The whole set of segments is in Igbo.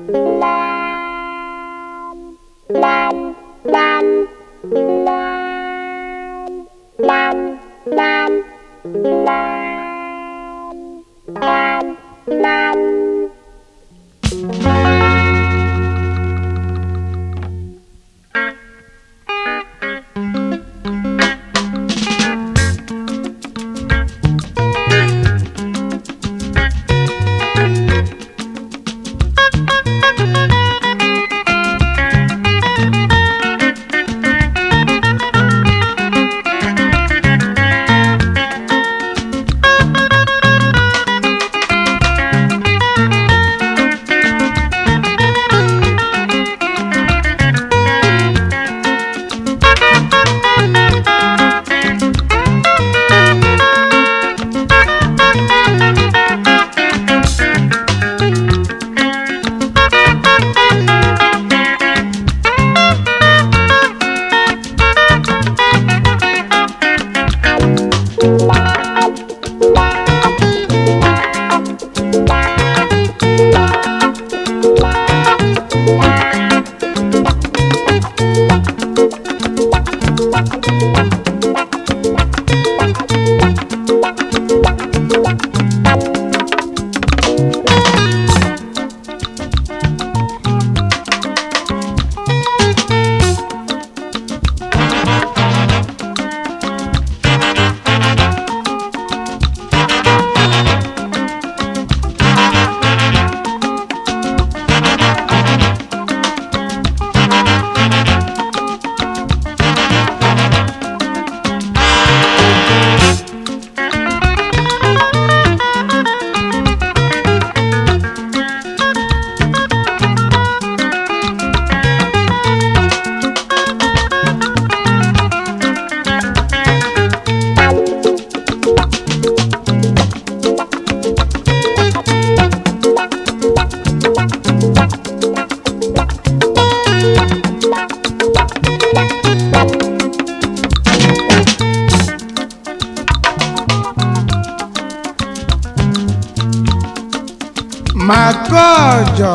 Makojo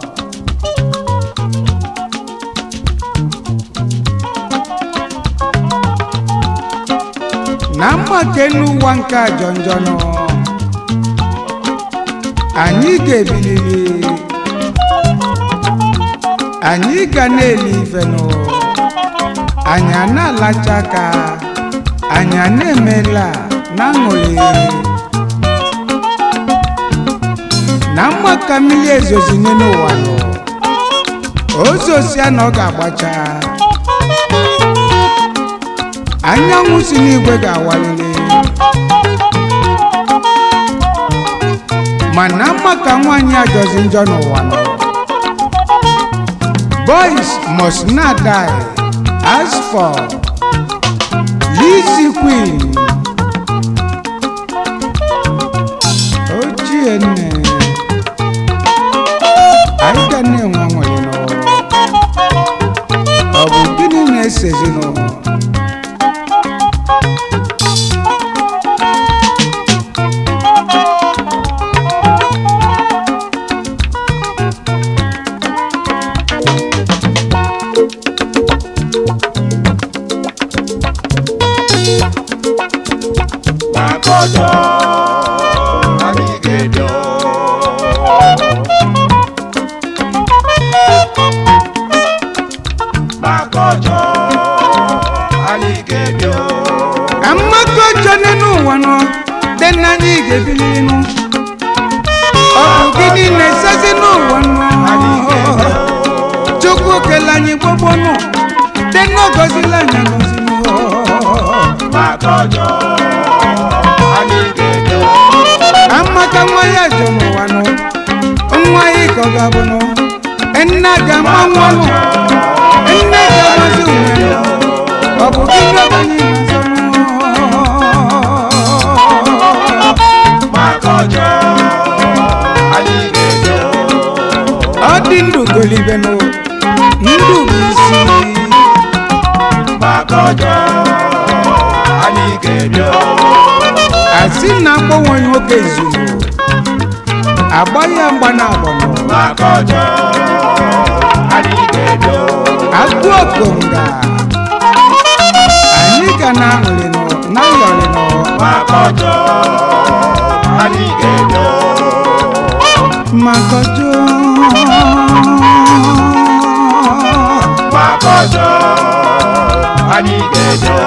na mmake n'ụwa nke a jọ njọ nọ anyị ga-ebiliri anyị ga na-eli ife nụ anyị a na-alacha aka anyị a na-emela na aṅụrị na mma ka mmiri ezozinye n'ụwa nọ ozosia na ọ ga-agbacha anyanwụ si n'igwe ga-awalili mana mma ka nwaanyị ajọzi njọ n'ụwa nọ boys must not die as for Lizzy Queen ochie nne anyị ga na-enwe nwere n'ụwa ọ bụ gịnị na-esezi n'ụwa Makojo, anyị ga-ebio. Makojo, anyị ga-ebio. ka mmadụ ọjọọ n'elu ụwa nọ dị na anyị ga-ebili nụ ọ bụ gịnị na-esezi n'ụwa Anyị nọ ga-ebio. chukwu kele anyị gbogbo nụ dị na ọgọzila anyị agọzi nụ Makojo, anyị ga-ebio. amaka nwa ya jọ n'ụwa nụ nwa ya ka ọ ga-abụ nụ nna ga-ama nwa nụ nne ga-amazi onwe ya ọ bụ gịnị ka anyị na-azọ nụ Makojo, anyị ga-ebio. ọ dị ndụ golibe nụ ndụ bụ isi Makojo, anyị ga-ebio. asị na akpọnwe nwoke izuru agba ya mgba na agbọnọ maka ọjọọ anyị ga-ebio agụ okonga anyị ga na aṅụrịnụ na yọrịnụ maka ọjọọ anyị ga-ebio makojo maka ọjọọ anyị ga-ebio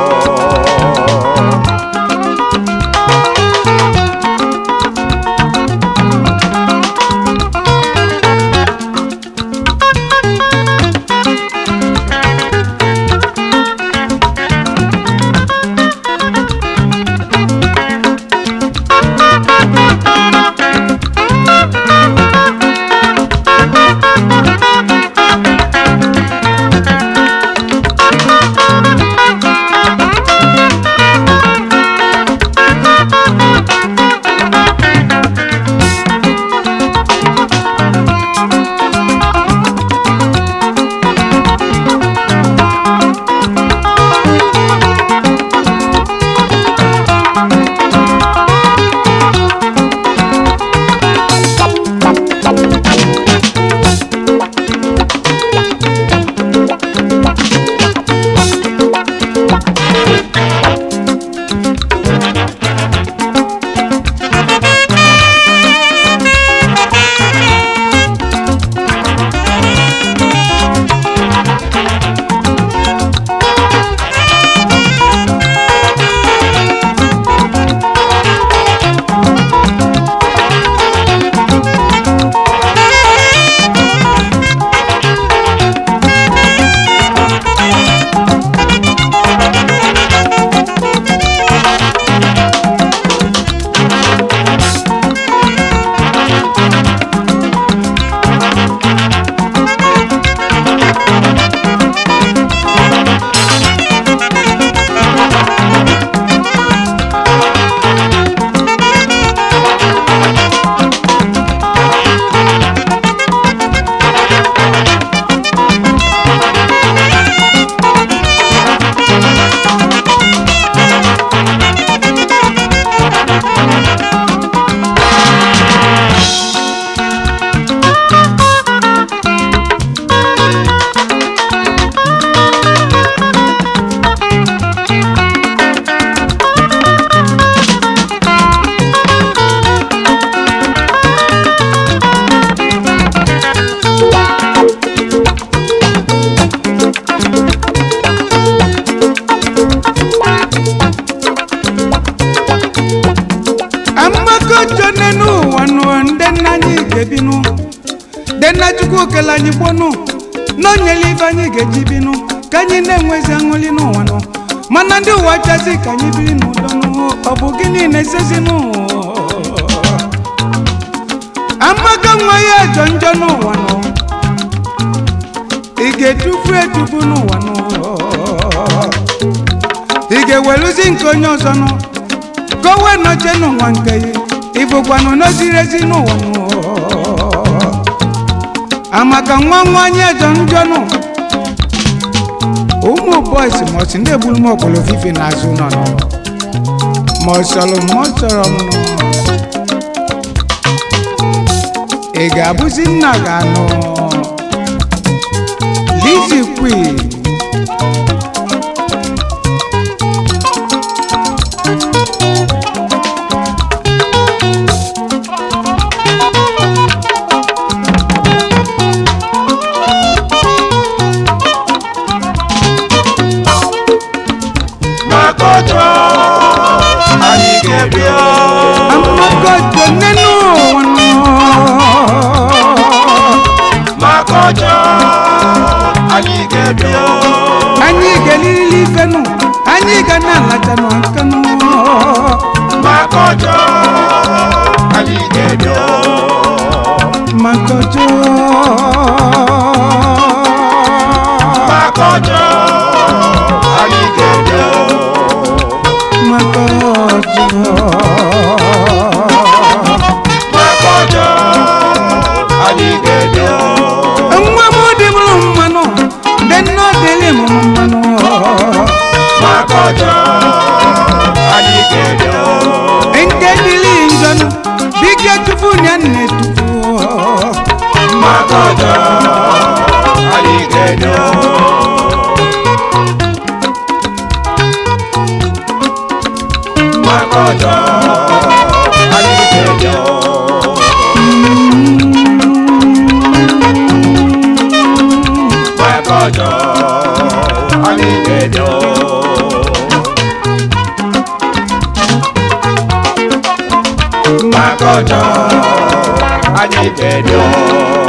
amakojo n'enu ụwa nụ ndị nna anyị ga-ebinụ ndị nna chukwu kele anyị gbonụ n'onyele ibe anyị ga-eji binụ ka anyị na-enwezi aṅụli n'ụwa nụ mana ndị ụwa chazi ka anyị biri n'udo nụ ọ bụ gịnị na-esezi n'ụwa amaka nwa ya jọ njọ n'ụwa nụ ị ga-etufu etufu n'ụwa nụ ị ga-eweluzi nke onye ọzọ nụ ka o wee nọchie n'ụwa nke ya ịbụkwanụ n'oziri ezi n'ụwa nụ amaka nwa nwa anyị ejọ njọ nụ ụmụ bọis mọsi ndị egburu m ọkpọrọ fife n'azụ nọ nọ ma ọ sọrọ m ma ọ sọrọ m nụ ị ga-abụzi nna ga-anụ Lizzy Queen maka ọjọọ anyị ga-ebio amagojo nínú wọn nù. maka ọjọọ anyị ga-ebio anyị ga-elili ife nụ anyị ga na-alacha nụ aka nụ. maka ọjọọ anyị ga-ebio magojo. maka ọjọọ anyị ga-ebio magojo. maka ọjọọ anyị ga-ebio nwa m dị mụrụ mmanụ ndị nne dịrị m mmanụ. maka ọjọọ anyị ga-ebio nke dịrị njọ nụ bike tupu nya nne Makojo, anyị ga-eje Makojo, anyị ga-eje Makojo, anyị ga-eje